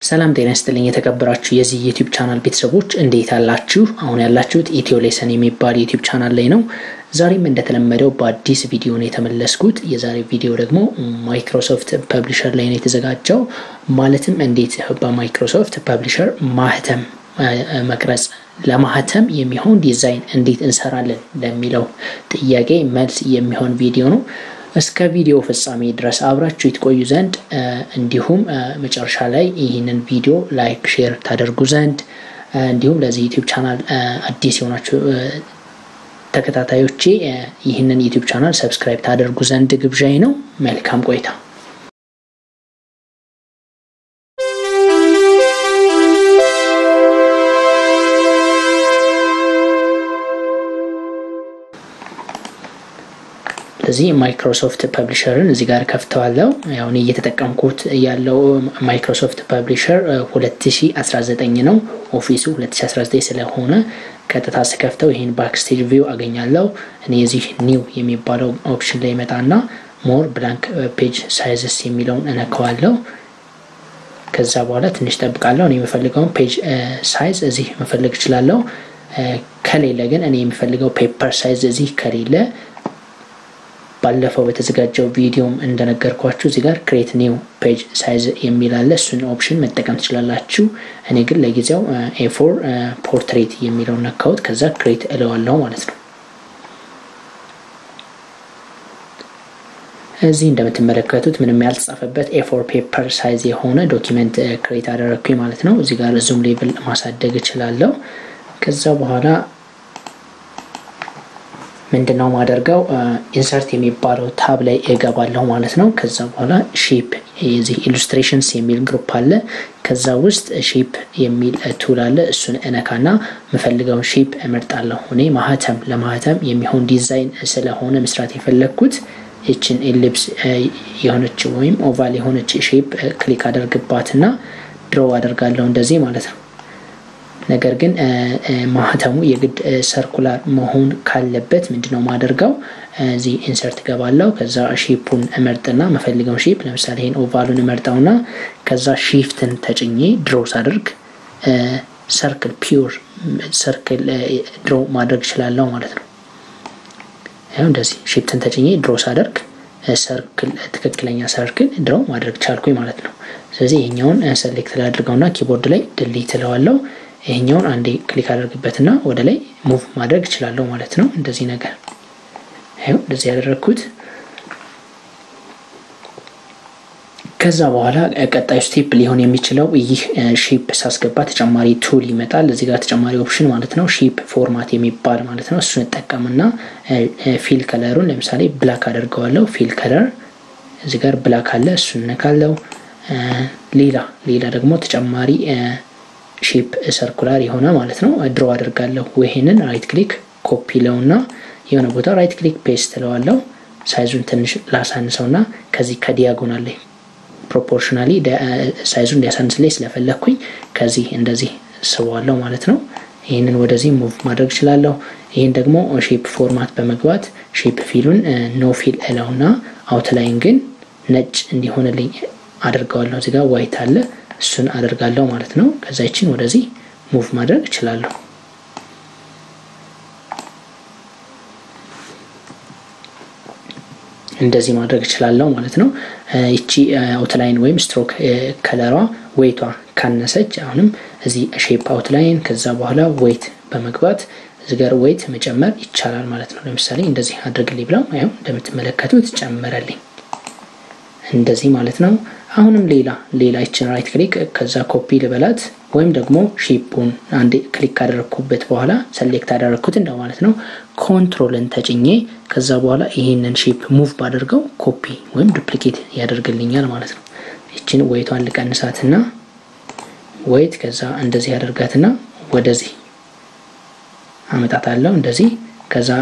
ሰላም ጤና ይስጥልኝ የተከበራችሁ የዚህ ዩቲዩብ ቻናል ቤተሰቦች እንዴት አላችሁ? አሁን ያላችሁት ኢትዮ ሌሰን የሚባል ዩቲዩብ ቻናል ላይ ነው። ዛሬም እንደተለመደው በአዲስ ቪዲዮ ነው የተመለስኩት። የዛሬ ቪዲዮ ደግሞ ማይክሮሶፍት ፐብሊሸር ላይ ነው የተዘጋጀው። ማለትም እንዴት በማይክሮሶፍት ፐብሊሸር ማህተም መቅረጽ ለማህተም የሚሆን ዲዛይን እንዴት እንሰራለን ለሚለው ጥያቄ መልስ የሚሆን ቪዲዮ ነው። እስከ ቪዲዮ ፍጻሜ ድረስ አብራችሁ ይትቆዩ ዘንድ እንዲሁም መጨረሻ ላይ ይህንን ቪዲዮ ላይክ፣ ሼር ታደርጉ ዘንድ እንዲሁም ለዚህ ዩቲዩብ ቻናል አዲስ የሆናችሁ ተከታታዮቼ ይህንን ዩቲዩብ ቻናል ሰብስክራይብ ታደርጉ ዘንድ ግብዣይ ነው። መልካም ቆይታ። ስለዚህ ማይክሮሶፍት ፐብሊሸርን እዚህ ጋር ከፍተዋለው። ያው እኔ እየተጠቀምኩት ያለው ማይክሮሶፍት ፐብሊሸር 2019 ነው። ኦፊሱ 2019 ስለሆነ ቀጥታ ስከፍተው ይህን ባክስቴጅ ቪው አገኛለሁ። እኔ የዚህ ኒው የሚባለው ኦፕሽን ላይ መጣና ሞር ብላንክ ፔጅ ሳይዝስ የሚለውን እነከዋለሁ። ከዛ በኋላ ትንሽ ጠብቃለሁ። እኔ የምፈልገውን ፔጅ ሳይዝ እዚህ መፈለግ እችላለሁ። ከሌለ ግን እኔ የሚፈልገው ፔፐር ሳይዝ እዚህ ከሌለ ባለፈው በተዘጋጀው ቪዲዮም እንደነገርኳችሁ እዚህ ጋር ክሬት ኒው ፔጅ ሳይዝ የሚል አለ። እሱን ኦፕሽን መጠቀም ትችላላችሁ። እኔ ግን ለጊዜው ኤፎር ፖርትሬት የሚለውን ነካሁት። ከዛ ክሬት እለዋለሁ ማለት ነው። እዚህ እንደምትመለከቱት ምንም ያልተጻፈበት ኤፎር ፔፐር ሳይዝ የሆነ ዶኪመንት ክሬት አደረግኩኝ ማለት ነው። እዚህ ጋር ዙም ሌብል ማሳደግ እችላለሁ። ከዛ በኋላ ምንድን ነው ማደርገው ኢንሰርት የሚባለው ታብ ላይ እገባለሁ ማለት ነው። ከዛ በኋላ ሼፕ የዚህ ኢሉስትሬሽንስ የሚል ግሩፕ አለ። ከዛ ውስጥ ሼፕ የሚል ቱል አለ። እሱን እነካና የምፈልገውን ሼፕ እመርጣለሁ። እኔ ማህተም ለማህተም የሚሆን ዲዛይን ስለሆነ መስራት የፈለግኩት ይችን ኤሊፕስ የሆነች ወይም ኦቫል የሆነች ሼፕ ክሊክ አደርግባትና ድሮ አደርጋለሁ እንደዚህ ማለት ነው። ነገር ግን ማህተሙ የግድ ሰርኩላር መሆን ካለበት ምንድነው ማደርገው እዚህ ኢንሰርት ገባለው። ከዛ ሼፑን እመርጥና መፈልገውን ሼፕ ለምሳሌ ይህን ኦቫሉን እመርጠውና ከዛ ሺፍትን ተጭኜ ድሮ ሳደርግ ሰርክል ፒውር ሰርክል ድሮ ማድረግ እችላለሁ ማለት ነው። ይኸው እንደዚህ ሺፍትን ተጭኜ ድሮ ሳደርግ ሰርክል ትክክለኛ ሰርክል ድሮ ማድረግ ቻልኩኝ ማለት ነው። ስለዚህ ይሄኛውን ሰሌክት ላድርገውና ኪቦርድ ላይ ድሊት እለዋለሁ። ይሄኛውን አንዴ ክሊክ አደርግበትና ወደ ላይ ሙቭ ማድረግ እችላለሁ ማለት ነው። እንደዚህ ነገር ይኸው እንደዚህ ያደረግኩት። ከዛ በኋላ ቀጣዩ ስቴፕ ሊሆን የሚችለው ይህ ሼፕ ሳስገባ ተጨማሪ ቱል ይመጣል። እዚህ ጋር ተጨማሪ ኦፕሽን ማለት ነው፣ ሼፕ ፎርማት የሚባል ማለት ነው። እሱን እጠቀምና ፊል ከለሩን ለምሳሌ ብላክ አደርገዋለሁ። ፊል ከለር እዚህ ጋር ብላክ አለ፣ እሱን እነካለው። ሌላ ሌላ ደግሞ ተጨማሪ ሼፕ ሰርኩላር የሆነ ማለት ነው ድሮ አድርጋለሁ። ይሄንን ራይት ክሊክ ኮፒ ለውና የሆነ ቦታ ራይት ክሊክ ፔስት ለዋለው። ሳይዙን ትንሽ ላሳንሰውና ከዚህ ከዲያጎናል ላይ ፕሮፖርሽናሊ ሳይዙን እንዲያሳንስልኝ ስለፈለግኩኝ ከዚህ እንደዚህ ስበዋለሁ ማለት ነው። ይህንን ወደዚህ ሙቭ ማድረግ እችላለሁ። ይህን ደግሞ ሼፕ ፎርማት በመግባት ሼፕ ፊሉን ኖ ፊል እለውና አውትላይን ግን ነጭ እንዲሆንልኝ አድርገዋለሁ። እዚጋ ዋይት አለ እሱን አደርጋለሁ ማለት ነው። ከዛ ይችን ወደዚህ ሙቭ ማድረግ እችላለሁ። እንደዚህ ማድረግ እችላለሁ ማለት ነው። ይቺ አውትላይን ወይም ስትሮክ ከለሯ ዌይቷ ካነሰች አሁንም እዚህ ሼፕ አውትላይን ከዛ በኋላ ዌይት በመግባት እዚህ ጋር ዌይት መጨመር ይቻላል ማለት ነው። ለምሳሌ እንደዚህ አድርግልኝ ብለው ያው እንደምትመለከቱት ጨመረልኝ። እንደዚህ ማለት ነው። አሁንም ሌላ ሌላ ይችን ራይት ክሊክ ከዛ ኮፒ ልበላት ወይም ደግሞ ሼፑን አንድ ክሊክ ካደረግኩበት በኋላ ሰሌክት አደረግኩት እንደው ማለት ነው። ኮንትሮልን ተጭኜ ከዛ በኋላ ይሄንን ሼፕ ሙቭ ባደርገው ኮፒ ወይም ዱፕሊኬት ያደርግልኛል ማለት ነው። ይችን ወይቷን ልቀንሳትና ወይት ከዛ እንደዚህ ያደርጋትና ወደዚህ አመጣታለሁ እንደዚህ ከዛ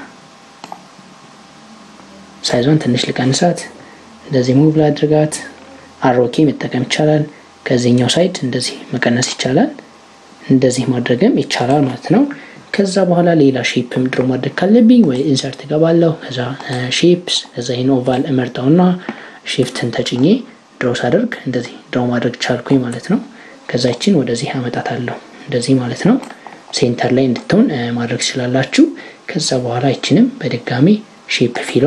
ሳይዟን ትንሽ ልቀንሳት እንደዚህ ሙቭ ላድርጋት። አሮኬ መጠቀም ይቻላል። ከዚህኛው ሳይድ እንደዚህ መቀነስ ይቻላል። እንደዚህ ማድረግም ይቻላል ማለት ነው። ከዛ በኋላ ሌላ ሼፕም ድሮ ማድረግ ካለብኝ ወይ ኢንሰርት እገባለሁ። ከዛ ሼፕስ ከዛ ይህን ኦቫል እመርጠውና ሺፍትን ተጭኜ ድሮ ሳደርግ እንደዚህ ድሮ ማድረግ ቻልኩኝ ማለት ነው። ከዛ ይችን ወደዚህ አመጣታለሁ እንደዚህ ማለት ነው። ሴንተር ላይ እንድትሆን ማድረግ ትችላላችሁ። ከዛ በኋላ ይችንም በድጋሚ ሼፕ ፊሏ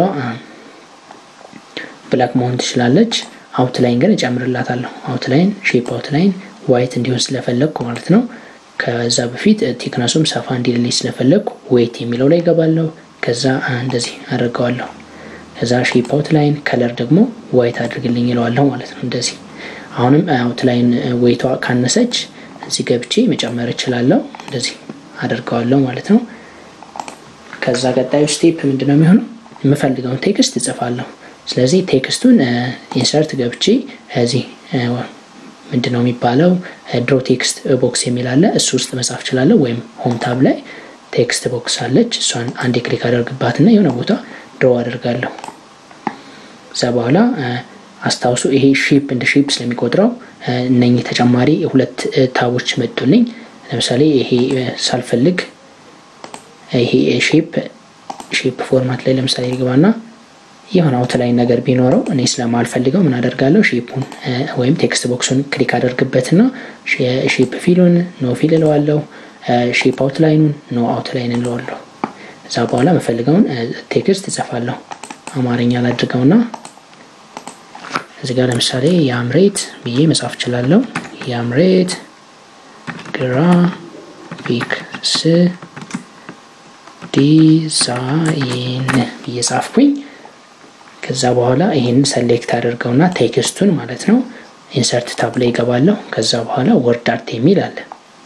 ብላክ መሆን ትችላለች። አውትላይን ግን እጨምርላታለሁ። አውትላይን ሼፕ አውትላይን ዋይት እንዲሆን ስለፈለግኩ ማለት ነው። ከዛ በፊት ቲክነሱም ሰፋ እንዲልልኝ ስለፈለግኩ ዌይት የሚለው ላይ ይገባለሁ። ከዛ እንደዚህ አድርገዋለሁ። ከዛ ሼፕ አውትላይን ከለር ደግሞ ዋይት አድርግልኝ ይለዋለሁ ማለት ነው። እንደዚህ አሁንም አውትላይን ዌይቷ ካነሰች እዚህ ገብቼ መጨመር እችላለሁ። እንደዚህ አደርገዋለሁ ማለት ነው። ከዛ ቀጣዩ ስቴፕ ምንድነው የሚሆነው? የምፈልገውን ቴክስት እጽፋለሁ። ስለዚህ ቴክስቱን ኢንሰርት ገብቼ እዚህ ምንድነው የሚባለው ድሮ ቴክስት ቦክስ የሚል አለ። እሱ ውስጥ መጻፍ እችላለሁ። ወይም ሆም ታብ ላይ ቴክስት ቦክስ አለች። እሷን አንዴ ክሊክ አደርግባትና የሆነ ቦታ ድሮ አደርጋለሁ። እዛ በኋላ አስታውሱ ይሄ ሼፕ እንደ ሼፕ ስለሚቆጥረው እነኚህ ተጨማሪ ሁለት ታቦች መጡልኝ። ለምሳሌ ይሄ ሳልፈልግ ይሄ ሼፕ ሼፕ ፎርማት ላይ ለምሳሌ ልግባና የሆነ አውትላይን ነገር ቢኖረው እኔ ስለማልፈልገው ምን አደርጋለሁ? ሼፑን ወይም ቴክስት ቦክሱን ክሊክ አደርግበትና ሼፕ ፊሉን ኖ ፊል እለዋለሁ። ሼፕ አውትላይኑን ኖ አውትላይን እለዋለሁ። እዛ በኋላ የምፈልገውን ቴክስት እጽፋለሁ። አማርኛ ላድርገውና እዚህ ጋር ለምሳሌ የአምሬት ብዬ መጻፍ እችላለሁ። የአምሬት ግራፊክስ ዲዛይን ብዬ ጻፍኩኝ። ከዛ በኋላ ይህን ሰሌክት አድርገውና ቴክስቱን ማለት ነው ኢንሰርት ታብ ላይ ይገባለሁ። ከዛ በኋላ ወርድ አርት የሚል አለ።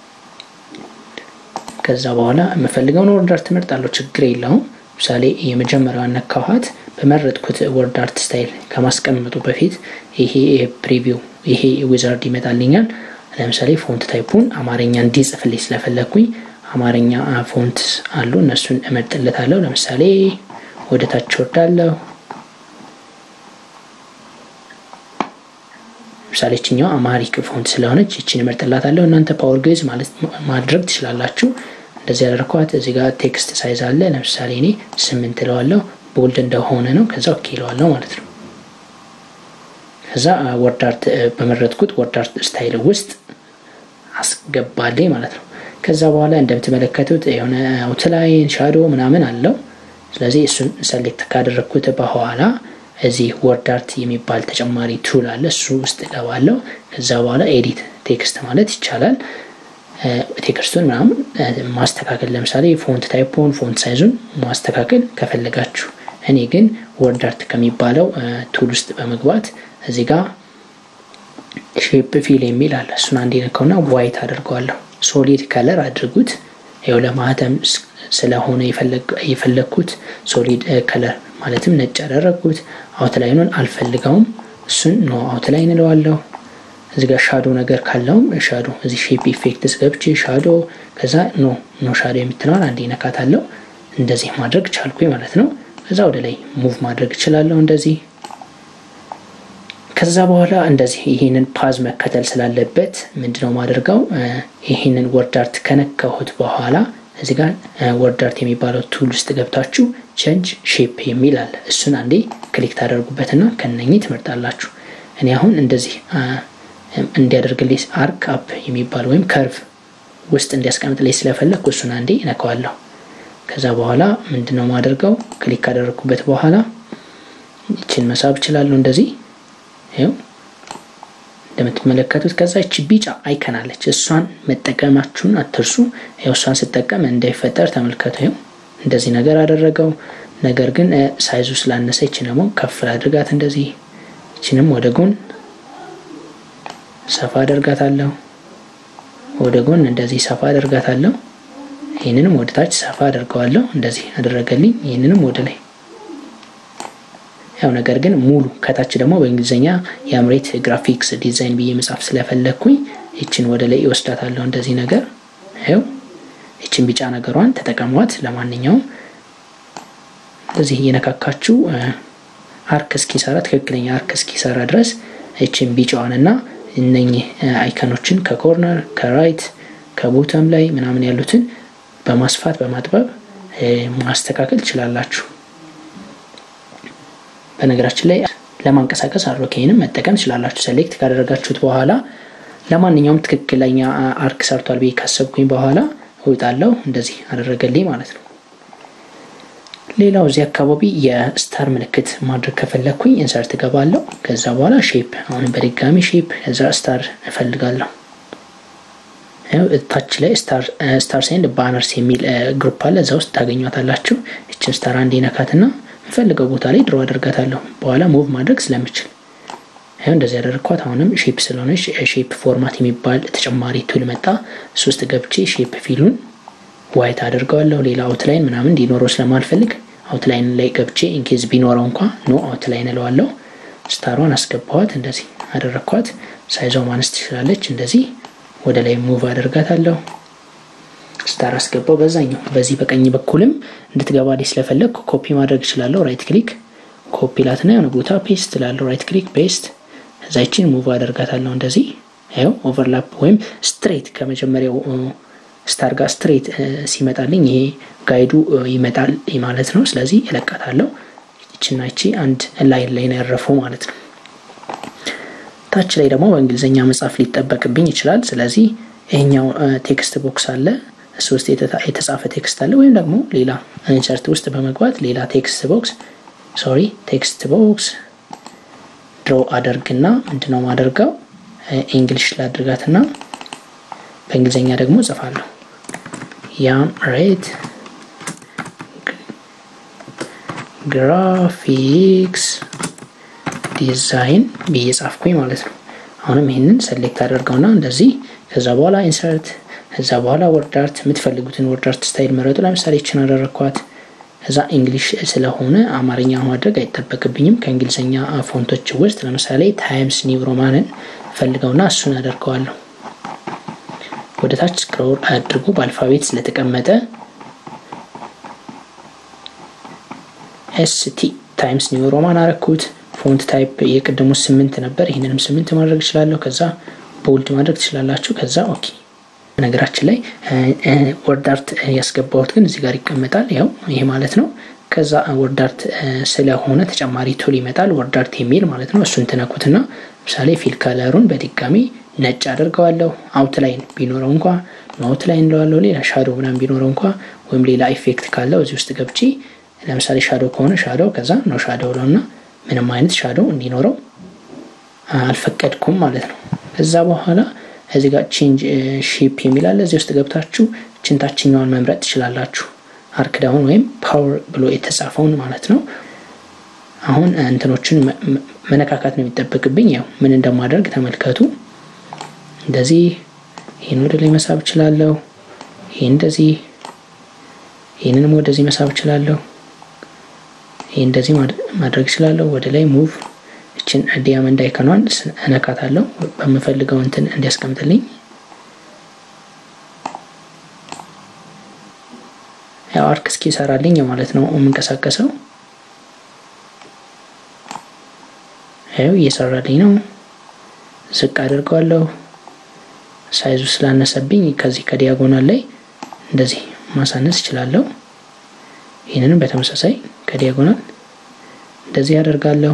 ከዛ በኋላ የምፈልገውን ወርድ አርት እመርጣለሁ። ችግር የለውም። ምሳሌ የመጀመሪያዋን ነካኋት። በመረጥኩት ወርድ አርት ስታይል ከማስቀመጡ በፊት ይሄ ፕሪቪው ይሄ ዊዛርድ ይመጣልኛል። ለምሳሌ ፎንት ታይፑን አማርኛ እንዲጽፍልኝ ስለፈለግኩኝ አማርኛ ፎንት አሉ፣ እነሱን እመርጥለታለሁ። ለምሳሌ ወደ ታች ወርዳለሁ። ለምሳሌ ችኛው አማሪክ ፎንት ስለሆነች ይችን እመርጥላታለሁ። እናንተ ፓወር ግዕዝ ማለት ማድረግ ትችላላችሁ። እንደዚህ ያደረኳት እዚህ ጋር ቴክስት ሳይዝ አለ። ለምሳሌ እኔ ስምንት እለዋለሁ። ቦልድ እንደሆነ ነው። ከዛ ኦኬ እለዋለሁ ማለት ነው። ከዛ ወርድ አርት በመረጥኩት ወርድ አርት ስታይል ውስጥ አስገባልኝ ማለት ነው። ከዛ በኋላ እንደምትመለከቱት የሆነ አውትላይን ሻዶ ምናምን አለው። ስለዚህ እሱን ሰሌክት ካደረግኩት በኋላ እዚህ ወርድ አርት የሚባል ተጨማሪ ቱል አለ። እሱ ውስጥ እገባለሁ። ከዛ በኋላ ኤዲት ቴክስት ማለት ይቻላል። ቴክስቱን ምናምን ማስተካከል ለምሳሌ ፎንት ታይፖን ፎንት ሳይዙን ማስተካከል ከፈለጋችሁ። እኔ ግን ወርድ አርት ከሚባለው ቱል ውስጥ በመግባት እዚህ ጋር ሼፕ ፊል የሚል አለ። እሱን አንዴ ነካውና ዋይት አድርገዋለሁ። ሶሊድ ከለር አድርጉት። ይኸው ለማህተም ስለሆነ የፈለግኩት ሶሊድ ከለር ማለትም ነጭ ያደረግኩት። አውትላይኑን አልፈልገውም። እሱን ኖ አውትላይን እለዋለሁ። እዚ ጋር ሻዶ ነገር ካለውም ሻዶ እዚህ ሼፕ ኢፌክትስ ገብቼ ሻዶ ከዛ ኖ ኖ ሻዶ የምትለዋል አንዴ ነካታለሁ። እንደዚህ ማድረግ ቻልኩኝ ማለት ነው። ከዛ ወደ ላይ ሙቭ ማድረግ እችላለሁ እንደዚህ። ከዛ በኋላ እንደዚህ ይህንን ፓዝ መከተል ስላለበት ምንድነው ማደርገው ይህንን ወርድ አርት ከነካሁት በኋላ እዚህ ጋር ወርድ አርት የሚባለው ቱል ውስጥ ገብታችሁ ቸንጅ ሼፕ የሚል አለ። እሱን አንዴ ክሊክ ታደርጉበትና ከነኚህ ትመርጣላችሁ። እኔ አሁን እንደዚህ እንዲያደርግልኝ አርክ አፕ የሚባል ወይም ከርቭ ውስጥ እንዲያስቀምጥልኝ ስለፈለግ እሱን አንዴ እነካዋለሁ። ከዛ በኋላ ምንድነው ማደርገው ክሊክ ካደረግኩበት በኋላ ይችን መሳብ እችላለሁ እንደዚህ ይኸው እንደምትመለከቱት ከዛ ይቺ ቢጫ አይከን አለች። እሷን መጠቀማችሁን አትርሱ። ይኸው እሷን ስጠቀም እንዳይፈጠር ተመልከቱ። ይኸው እንደዚህ ነገር አደረገው። ነገር ግን ሳይዙ ስላነሰ ይችን ደግሞ ከፍ አድርጋት እንደዚህ። ይችንም ወደ ጎን ሰፋ አደርጋታለሁ። ወደ ጎን እንደዚህ ሰፋ አደርጋታለሁ። ይህንንም ወደ ታች ሰፋ አደርገዋለሁ። እንደዚህ አደረገልኝ። ይህንንም ወደ ላይ ያው ነገር ግን ሙሉ ከታች ደግሞ በእንግሊዝኛ የአምሬት ግራፊክስ ዲዛይን ብዬ መጻፍ ስለፈለግኩኝ ይችን ወደ ላይ ይወስዳታለሁ። እንደዚህ ነገር ይኸው ይችን ቢጫ ነገሯን ተጠቀሟት። ለማንኛውም እንደዚህ እየነካካችሁ አርክ እስኪሰራ ትክክለኛ አርክ እስኪሰራ ድረስ ይችን ቢጫዋንና እነኚህ አይከኖችን ከኮርነር ከራይት ከቦተም ላይ ምናምን ያሉትን በማስፋት በማጥበብ ማስተካከል ትችላላችሁ። በነገራችን ላይ ለማንቀሳቀስ አሮኬንም መጠቀም ትችላላችሁ። ሴሌክት ካደረጋችሁት በኋላ ለማንኛውም ትክክለኛ አርክ ሰርቷል ብዬ ካሰብኩኝ በኋላ እውጣለሁ። እንደዚህ አደረገልኝ ማለት ነው። ሌላው እዚህ አካባቢ የስታር ምልክት ማድረግ ከፈለግኩኝ ኢንሰርት እገባለሁ። ከዛ በኋላ ሼፕ፣ አሁንም በድጋሚ ሼፕ፣ ከዛ ስታር እፈልጋለሁ። ታች ላይ ስታር ሴንድ ባነርስ የሚል ግሩፕ አለ። እዛ ውስጥ ታገኟታላችሁ። እችን ስታር አንድ ነካትና የምፈልገው ቦታ ላይ ድሮ አደርጋታለሁ። በኋላ ሙቭ ማድረግ ስለምችል ይኸው እንደዚህ ያደረግኳት። አሁንም ሼፕ ስለሆነች ሼፕ ፎርማት የሚባል ተጨማሪ ቱል መጣ። እሱ ውስጥ ገብቼ ሼፕ ፊሉን ዋይት አድርገዋለሁ። ሌላ አውትላይን ምናምን እንዲኖረው ስለማልፈልግ አውትላይን ላይ ገብቼ ኢንኬዝ ቢኖረው እንኳ ኖ አውትላይን እለዋለሁ። ስታሯን አስገባዋት። እንደዚህ አደረግኳት። ሳይዟ ማነስ ትችላለች። እንደዚህ ወደ ላይ ሙቭ አደርጋታለሁ። ስታር አስገባው። በዛኛው በዚህ በቀኝ በኩልም እንድትገባ ላይ ስለፈለግ ኮፒ ማድረግ እችላለሁ። ራይት ክሊክ ኮፒ ላትና የሆነ ቦታ ፔስት ላለው ራይት ክሊክ ፔስት እዛችን ሙቭ አደርጋታለሁ። እንደዚህ ያው ኦቨርላፕ ወይም ስትሬት ከመጀመሪያው ስታር ጋር ስትሬት ሲመጣልኝ ይሄ ጋይዱ ይመጣል ማለት ነው። ስለዚህ እለቃታለሁ። ይችና ይቺ አንድ ላይን ላይ ነው ያረፈው ማለት ነው። ታች ላይ ደግሞ በእንግሊዝኛ መጻፍ ሊጠበቅብኝ ይችላል። ስለዚህ ይሄኛው ቴክስት ቦክስ አለ፣ እሱ ውስጥ የተጻፈ ቴክስት አለ። ወይም ደግሞ ሌላ ኢንሰርት ውስጥ በመግባት ሌላ ቴክስት ቦክስ ሶሪ ቴክስት ቦክስ ድሮ አደርግና ምንድነው ማደርገው ኢንግሊሽ ላድርጋትና በእንግሊዝኛ ደግሞ ጽፋለሁ ያም ሬት ግራፊክስ ዲዛይን ብዬ ጻፍኩኝ ማለት ነው። አሁንም ይህንን ሰሌክት አደርገውና እንደዚህ ከዛ በኋላ ኢንሰርት ከዛ በኋላ ወርድ አርት የምትፈልጉትን ወርድ አርት ስታይል መረጡ። ለምሳሌ ይችን አደረግኳት። ከዛ እንግሊሽ ስለሆነ አማርኛ ማድረግ አይጠበቅብኝም። ከእንግሊዝኛ ፎንቶች ውስጥ ለምሳሌ ታይምስ ኒው ሮማንን ፈልገውና እሱን አደርገዋለሁ። ወደ ታች ስክሮል አድርጉ። በአልፋቤት ስለተቀመጠ ኤስቲ ታይምስ ኒው ሮማን አረኩት። ፎንት ታይፕ የቅድሙ ስምንት ነበር። ይህንንም ስምንት ማድረግ እችላለሁ። ከዛ ቦልድ ማድረግ ትችላላችሁ። ከዛ ኦኬ። ነገራችን ላይ ወርድ አርት ያስገባሁት ግን እዚህ ጋር ይቀመጣል። ያው ይሄ ማለት ነው። ከዛ ወርድ አርት ስለሆነ ተጨማሪ ቱል ይመጣል፣ ወርድ አርት የሚል ማለት ነው። እሱን ትነኩትና ለምሳሌ ፊል ከለሩን በድጋሚ ነጭ አደርገዋለሁ። አውትላይን ቢኖረው እንኳ አውትላይን እንለዋለሁ። ሌላ ሻዶ ምናምን ቢኖረው እንኳ ወይም ሌላ ኢፌክት ካለው እዚህ ውስጥ ገብቼ ለምሳሌ ሻዶ ከሆነ ሻዶ ከዛ ነው ሻዶ ብለውና ምንም አይነት ሻዶ እንዲኖረው አልፈቀድኩም ማለት ነው። ከዛ በኋላ እዚህ ጋር ቼንጅ ሼፕ የሚላለ እዚህ ውስጥ ገብታችሁ ችን ታችኛዋን መምረጥ ትችላላችሁ። አርክ ዳውን ወይም ፓወር ብሎ የተጻፈውን ማለት ነው። አሁን እንትኖችን መነካካት ነው የሚጠበቅብኝ። ያው ምን እንደማደርግ ተመልከቱ። እንደዚህ ይህን ወደ ላይ መሳብ እችላለሁ። ይህ እንደዚህ ይህንንም ወደዚህ መሳብ እችላለሁ። ይህ እንደዚህ ማድረግ እችላለሁ። ወደ ላይ ሙቭ እችን ዲያመንድ አይከኗን እነካታለሁ በምፈልገው እንትን እንዲያስቀምጥልኝ። ያው አርክ እስኪ ይሰራልኝ ማለት ነው የምንቀሳቀሰው። ያው እየሰራልኝ ነው። ዝቅ አድርገዋለሁ። ሳይዙ ስላነሰብኝ ከዚህ ከዲያጎናል ላይ እንደዚህ ማሳነስ እችላለሁ። ይህንንም በተመሳሳይ ከዲያጎናል እንደዚህ ያደርጋለሁ።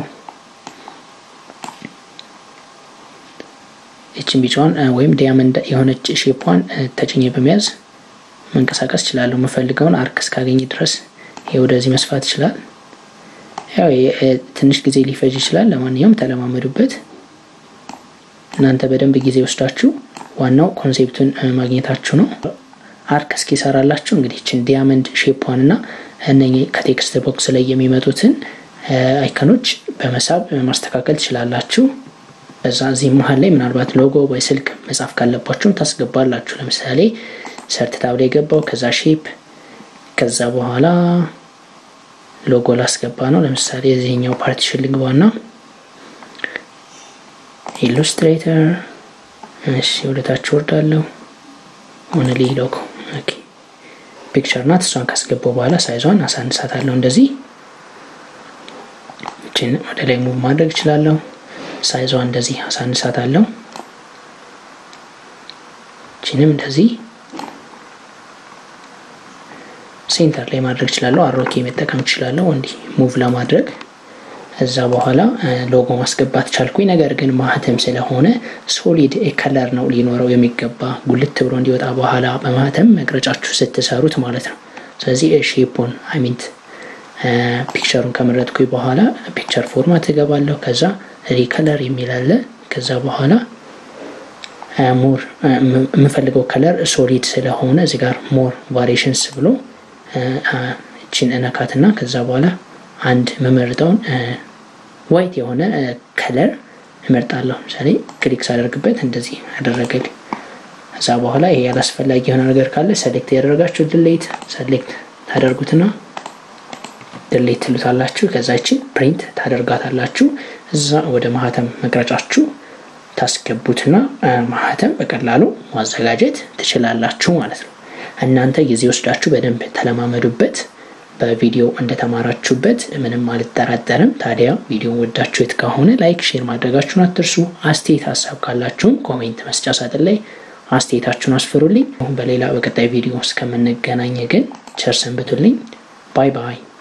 ይችን ቢጫዋን ወይም ዲያመንድ የሆነች ሼፓን ተጭኜ በመያዝ መንቀሳቀስ እችላለሁ። የምፈልገውን አርክ እስካገኝ ድረስ ይህ ወደዚህ መስፋት ይችላል። ያው ትንሽ ጊዜ ሊፈጅ ይችላል። ለማንኛውም ተለማመዱበት። እናንተ በደንብ ጊዜ ወስዳችሁ ዋናው ኮንሴፕቱን ማግኘታችሁ ነው። አርክ እስኪሰራላችሁ እንግዲህ ችን ዲያመንድ ሼፓን እና እነኚህ ከቴክስት ቦክስ ላይ የሚመጡትን አይከኖች በመሳብ ማስተካከል ትችላላችሁ። በዛ እዚህ መሀል ላይ ምናልባት ሎጎ ወይ ስልክ መጻፍ ካለባችሁም ታስገባላችሁ። ለምሳሌ ሰርት ታብ ላይ ገባው፣ ከዛ ሼፕ፣ ከዛ በኋላ ሎጎ ላስገባ ነው። ለምሳሌ የዚህኛው ፓርቲሽን ልግባና ኢሉስትሬተር፣ እሺ፣ ወደታች ወርዳለሁ። ሆነ ሊ ሎጎ ኦኬ፣ ፒክቸር ናት። እሷን ካስገባው በኋላ ሳይዟን አሳንሳታለሁ። እንደዚህ እችን ወደ ላይ ሙቭ ማድረግ እችላለሁ። ሳይዟ እንደዚህ አሳንሳታለሁ። እችንም እንደዚህ ሴንተር ላይ ማድረግ እችላለሁ። አሮኬ መጠቀም እችላለሁ እንዲህ ሙቭ ለማድረግ እዛ በኋላ ሎጎ ማስገባት ቻልኩኝ። ነገር ግን ማህተም ስለሆነ ሶሊድ ከለር ነው ሊኖረው የሚገባ ጉልት ብሎ እንዲወጣ በኋላ በማህተም መቅረጫችሁ ስትሰሩት ማለት ነው። ስለዚህ ሼፑን አይሚንት ፒክቸሩን ከመረጥኩኝ በኋላ ፒክቸር ፎርማት እገባለሁ። ከዛ ሪከለር የሚል አለ። ከዛ በኋላ ሞር የምፈልገው ከለር ሶሊድ ስለሆነ እዚህ ጋር ሞር ቫሪሽንስ ብሎ እችን እነካትና ከዛ በኋላ አንድ የምመርጠውን ዋይት የሆነ ከለር እመርጣለሁ። ምሳሌ ክሊክ ሳደርግበት እንደዚህ አደረገልኝ። ከዛ በኋላ ይሄ ያላስፈላጊ የሆነ ነገር ካለ ሰሌክት ያደረጋችሁ ድሌት ሰሌክት ታደርጉትና ድሌት ትሉታላችሁ። ከዛችን ፕሪንት ታደርጋታላችሁ። እዛ ወደ ማህተም መቅረጫችሁ ታስገቡትና ማህተም በቀላሉ ማዘጋጀት ትችላላችሁ ማለት ነው። እናንተ ጊዜ ወስዳችሁ በደንብ ተለማመዱበት። በቪዲዮ እንደተማራችሁበት ምንም አልጠራጠርም። ታዲያ ቪዲዮ ወዳችሁት ከሆነ ላይክ፣ ሼር ማድረጋችሁን አትርሱ። አስተያየት ሀሳብ ካላችሁም ኮሜንት መስጫ ሳጥን ላይ አስተያየታችሁን አስፍሩልኝ። በሌላ በቀጣይ ቪዲዮ እስከምንገናኝ ግን ቸር ሰንብቱልኝ። ባይ ባይ።